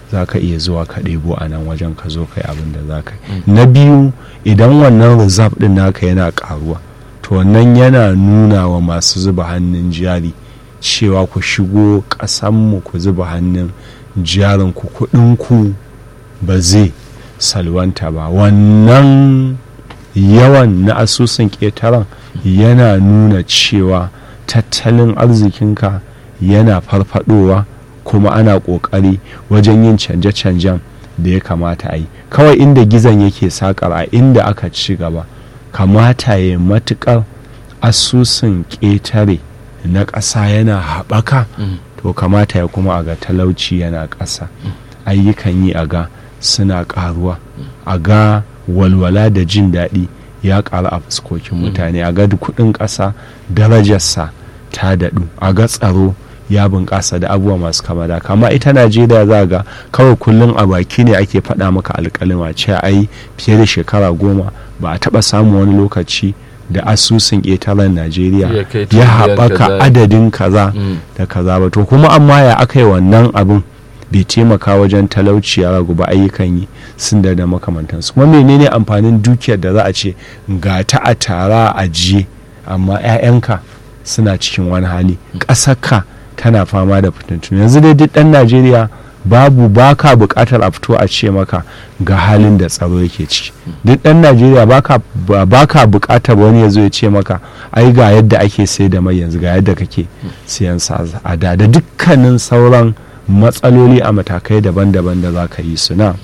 za ka iya zuwa ka ɗebo a nan wajen ka zo kai abin da za ka yi na biyu idan wannan reserve ɗin naka yana ƙaruwa to wannan yana nuna wa masu zuba hannun jari cewa ku shigo ƙasanmu ku zuba hannun jarin ku kuɗinku ba zai salwanta ba wannan yawan na asusun ƙetaren yana nuna cewa tattalin arzikinka yana farfadowa kuma ana ƙoƙari wajen yin canje-canjen da ya kamata a yi kawai inda gizon yake sakar a inda aka ci gaba kamata ya matuƙar asusun ƙetare na ƙasa yana haɓaka to kamata ya kuma a ga talauci yana ƙasa ayyukan yi a ga suna ƙaruwa a ga walwala da jin daɗi ya ƙaru a fuskokin mutane a ga kuɗin ƙasa darajarsa ta daɗu a ga tsaro ya bunƙasa da abubuwa masu kama da kama ita najeriya za ga kawai kullum a baki ne ake faɗa maka alƙalima ce ai fiye da shekara goma ba a taɓa samun wani lokaci da asusun ƙetaren najeriya ya haɓaka adadin kaza da kaza ba to kuma amma ya aka yi wannan abin bai taimaka wajen talauci ya ragu ba ayyukan yi sun da makamantansu kuma menene amfanin dukiyar da za a ce ga ta a tara a ajiye amma 'ya'yanka suna cikin wani hali ƙasarka tana fama da fitintunu yanzu dai duk ɗan najeriya babu baka buƙatar a fito a ce maka ga halin da tsaro yake ciki duk ɗan najeriya baka buƙatar wani ya zo ya ce maka ai ga yadda ake sai da mai yanzu ga yadda kake siyan sa a da da dukkanin sauran matsaloli a matakai daban-daban da za ka yi su na.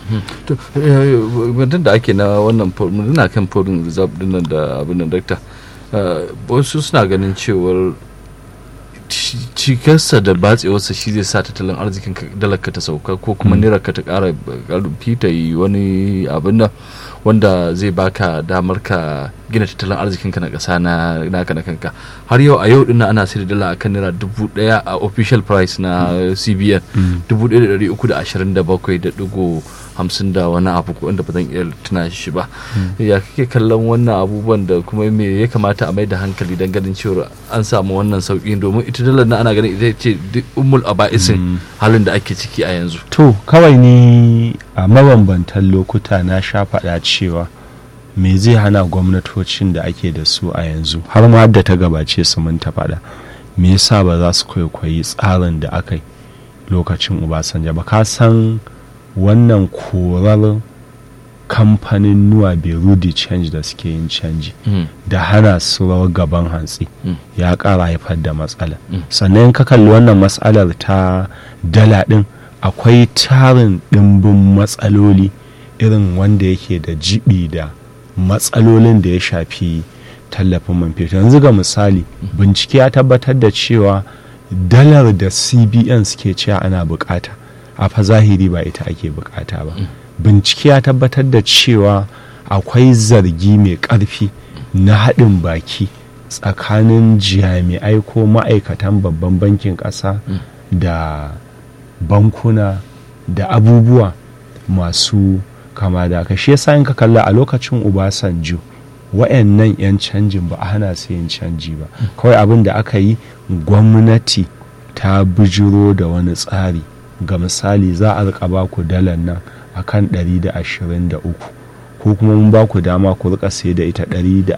da ake na wannan muna kan foreign reserve dinnan da abin da dakta wasu suna ganin cewar cikarsa da batsewarsa shi zai sa tattalin arzikin dalarka ta sauka ko kuma naira ka ta kara karfi ta yi wani abin da wanda zai baka damar ka gina tattalin arzikinka na ƙasa na naka na kanka har yau a yau dinnan ana sai da dala akan naira dubu daya a official price na cbn dubu daya da dari uku da ashirin da bakwai da digo hamsin da wani abu wanda ba zan iya tuna shi ba ya kake kallon wannan abubuwan da kuma me ya kamata a mai da hankali don ganin cewa an samu wannan sauƙi domin ita dalar na ana ganin ita ce umul aba'isin halin da ake ciki a yanzu to kawai ni a mabambantan lokuta na sha faɗa cewa me zai hana gwamnatocin da ake da su a yanzu har ma da ta gabace su mun ta faɗa me yasa ba za su kwaikwayi tsarin da aka yi lokacin obasanjo ba ka san wannan korar kamfanin nuwa berudi change da suke yin canji da hana su rawar gaban hantsi ya ƙara haifar da matsala sannan ka kalli wannan matsalar ta dala ɗin akwai tarin ɗimbin matsaloli irin wanda yake da jibi da matsalolin da ya shafi tallafin man fetur yanzu ga misali bincike ya tabbatar da cewa dalar da cbn suke cewa ana bukata a fa zahiri ba ita ake bukata ba bincike ya tabbatar da cewa akwai zargi mai ƙarfi na haɗin baki tsakanin jami'ai ko ma'aikatan babban bankin ƙasa da bankuna da abubuwa masu kama da ka shi yasa in ka kalla a lokacin ubasanjo wa'annan 'yan canjin ba a hana su yin canji ba kawai abin da aka yi gwamnati ta bijiro da wani tsari ga misali za a rika ba ku dalar nan a kan 123 ko kuma mun ba ku dama ku rika sai da ita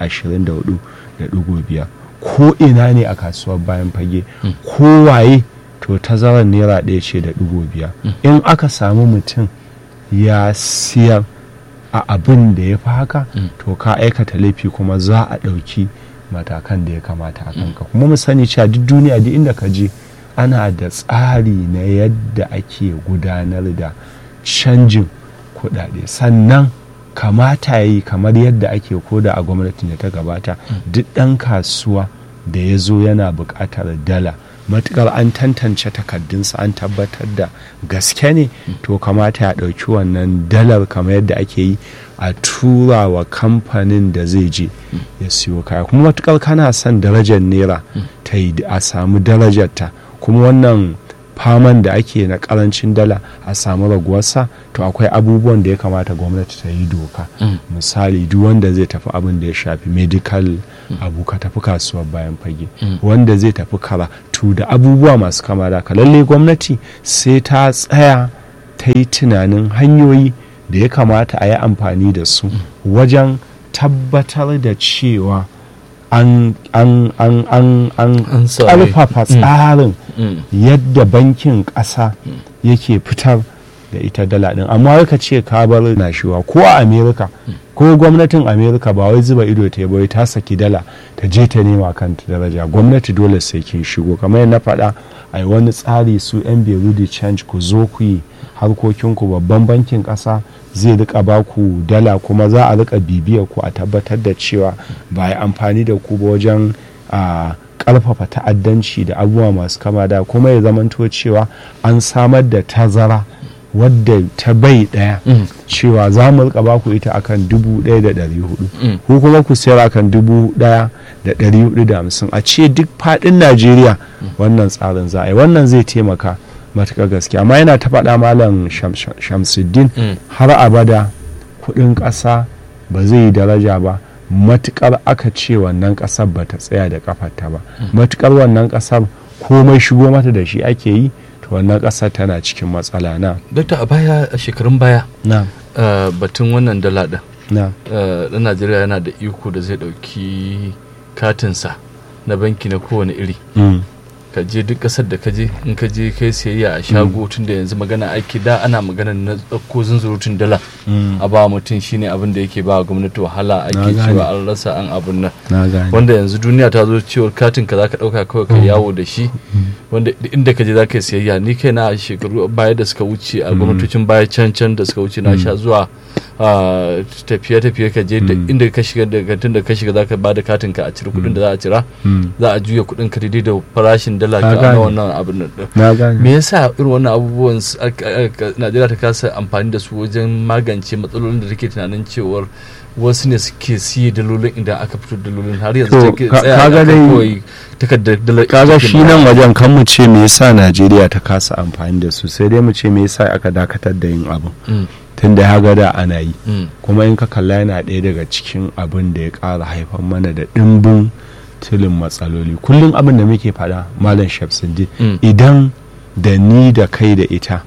124.5 ko ina ne a kasuwar bayan fage kowaye to tazarar naira ɗaya ce da ɗigo biyar in aka samu mutum ya siyar a abin da ya fi haka to ka aikata laifi kuma za a ɗauki matakan da ya kamata a kanka kuma mu sani cewa duk duniya duk inda ka je ana da tsari na yadda ake gudanar da canjin kuɗaɗe sannan kamata yi kamar yadda ake koda a gwamnatin da ta gabata duk ɗan kasuwa da ya zo yana buƙatar dala matukar an tantance takardunsa an tabbatar da gaske ne to kamata ya ɗauki wannan dalar kamar yadda ake yi a tura wa kamfanin da zai je ya siyo kaya kuma matukar kana son darajar naira ta yi a samu darajarta kuma wannan faman da ake na karancin dala a samu raguwarsa to akwai abubuwan da ya kamata gwamnati ta yi doka misali duk wanda zai tafi abin da ya shafi medical abu ka tafi kasuwar bayan fage wanda zai tafi karatu da abubuwa masu kama da lalle gwamnati sai ta tsaya ta yi tunanin hanyoyi da ya kamata a yi amfani da su wajen tabbatar da cewa an an an an an An sami- ƙarfafa tsarin Mm. yadda bankin ƙasa yake fitar da ita dala ɗin amma ka ce ka bar nashiwa ko a amerika ko gwamnatin amerika ba wai zuba ido ta yi ba wai ta saki dala ta je ta nema kanta daraja gwamnati dole sai kin shigo kamar yadda na faɗa a yi wani tsari su yan berudi change ku zo ku yi harkokinku babban bankin ƙasa zai rika ba ku dala kuma za a rika bibiyar ku a tabbatar da cewa ba a yi amfani da ku ba wajen a karfafa ta'addanci da abubuwa masu kama da kuma ya zamanto cewa an samar da tazara wadda ta bai daya Mm. cewa za mu rika baku ita akan dubu ɗaya da ɗari hudu Mm. ko kuma ku sayar akan dubu ɗaya da ɗari hudu da hamsin a ce duk faɗin najeriya wannan tsarin za a yi wannan zai taimaka matuƙar gaske amma yana ta faɗa malam Sham- Sham- shamsuddin Mm. har abada kuɗin ƙasa ba zai yi daraja ba matukar aka ce wannan ƙasar ba ta tsaya da kafarta ba matukar wannan ƙasar komai shigo mata da shi ake yi to wannan ƙasar tana cikin matsala na Dokta a baya a shekarun baya na uh, batun wannan dala ɗin na uh, ɗan Najeriya yana da iko da zai ɗauki katinsa na banki na kowane iri mm. ka je duk ƙasar da ka je in ka je kai siyayya a shago tun da yanzu magana ake da ana magana na ɗauko zunzurutun dala Mm. a ba mutum shine abin da yake ba gwamnati wahala ake Na gane. cewa an rasa an abun nan na gane wanda yanzu duniya ta zo cewar katin ka zaka dauka kawai ka yawo da shi wanda duk inda ka je zaka yi siyayya ni kai na a shekaru baya da suka wuce a gwamnatocin baya can can da suka wuce na sha zuwa a tafiye tafiye ka je da inda ka shiga da kantin da ka shiga zaka bada katin ka a cire kuɗin da za a cira Mm. za a juya kuɗin ka daidai da farashin dala Na ka gane. na wannan abin nan din. na gane me yasa irin wannan abubuwan s- aka- aka- Najeriya ta kasa amfani da su wajen magance matsalolin da take tunanin cewar wasu ne suke siye dalolin idan aka fito da dalolin har yanzu To, take ka- tsaya kaga a kan dai- kawai takardar dalar kaga take shi ma- nan wajen kan mu ce me yasa najeriya ta kasa amfani da su sai dai mu ce me yasa aka dakatar da yin abin Mm, tun da ya ga da ana yi mm, kuma in ka kalla yana ɗaya daga cikin abin da ya ƙara haifar mana da ɗimbin tilin matsaloli kullum abin da muke faɗa malam shamsuddin mm, idan da ni da kai da ita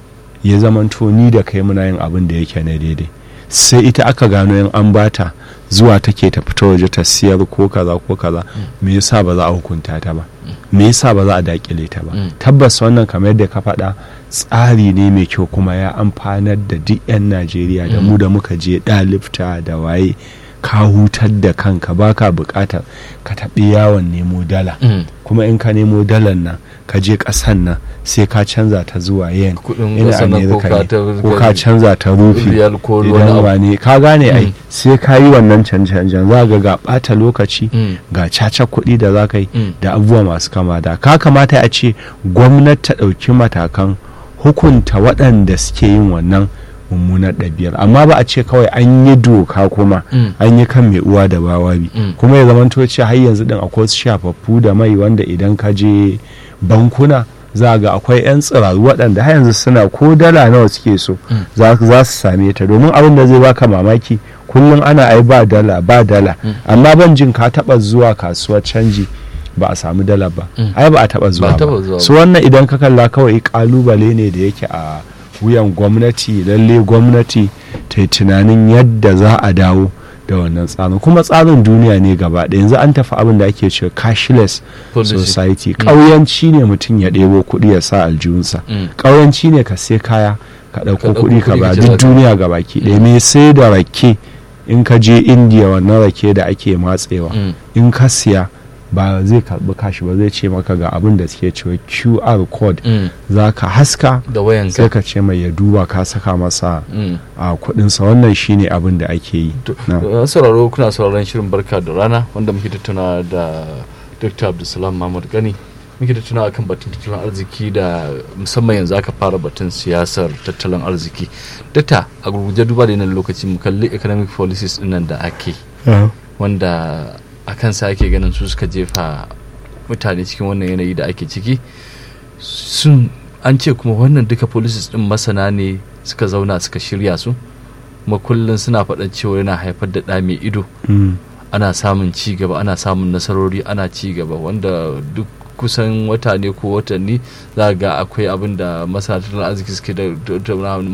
ya zamanto ni da kai muna yin abin da yake na daidai sai ita aka gano in an bata zuwa take ta fita waje ta siyar ko kaza ko kaza me yasa ba za a hukunta ta ba me yasa ba za a dakile ta ba Mm. tabbas wannan kamar yadda ka faɗa tsari ne mai kyau kuma ya amfanar da duk 'yan najeriya da mu da muka je ɗalibta da waye ka hutar da kanka baka buƙatar ka taɓi yawon nemo dala mm. kuma in ka nemo dalar nan ka je ƙasan nan sai ka canza ta zuwa yen Kuɗin ina ƙasar nan ko amerika ka ne ta- ko ka canza ta rufi riyal ko wani idan abu. wane ka gane ai Mm. sai ka yi wannan canje-canjen za ga ga ɓata lokaci Mm, ga caca kuɗi da za ka yi mm, da abubuwa masu kama da ka kamata a ce gwamnati ta ɗauki matakan hukunta waɗanda suke yin wannan mummunar ɗabi'ar amma ba a ce kawai an yi doka kuma mm, an yi kan mai uwa da bawabi Mm. kuma ya zamanto ce har yanzu din akwai wasu shafaffu da mai wanda idan ka je bankuna za ga akwai 'yan tsiraru waɗanda har yanzu suna ko dala nawa suke so Mm. za za su same ta domin abin da zai baka mamaki kullum ana ai ba dala ba dala Mm. amma ban jin ka taɓa zuwa kasuwar canji ba a samu dala ba Mm. ai ba a taɓa zuwa Ba a taɓa zuwa ba ba. su wannan idan ka kalla kawai kalubale ne da yake a wuyan gwamnati lalle gwamnati ta yi tunanin yadda za a dawo da wannan tsarin kuma tsarin duniya ne gaba ɗaya yanzu an tafi abin da ake cewa cashless Policy. society ƙauyanci ne mutum ya ɗebo kuɗi ya sa aljihunsa mm. ƙauyanci ne ka sai kaya ka Ka ɗauko ɗauko kuɗi ka kuɗi ba ka ce duk za ka- duniya ga baki ɗaya me sai da rake in ka je indiya wannan rake da ake matsewa Mm. in ka siya ba zai karɓi kashi ba zai ce maka ga abin da suke cewa qr code Mm. za ka haska da sai wayanka ka ce mai ya duba ka saka masa Mm. a kudinsa wannan shine abin da ake yi To, Na. uh, sauraro kuna sauraron shirin barka da rana wanda muke tattauna da dr abdulsalam mahmud gani muke tattauna kan batun tattalin arziki da musamman yanzu aka fara batun siyasar tattalin arziki data a gurguje duba da yanayin lokaci mu kalli economic policies din nan da ake wanda a kansa ake ganin su suka jefa mutane cikin wannan yanayi da ake ciki sun an ce kuma wannan duka policies din masana ne suka zauna suka shirya su kuma kullum suna faɗan cewa yana haifar da ɗa mai ido Mm. ana samun ci gaba ana samun nasarori ana ci gaba wanda duk kusan wata ne ko watanni za ga akwai abin da masana tattalin arziki suke da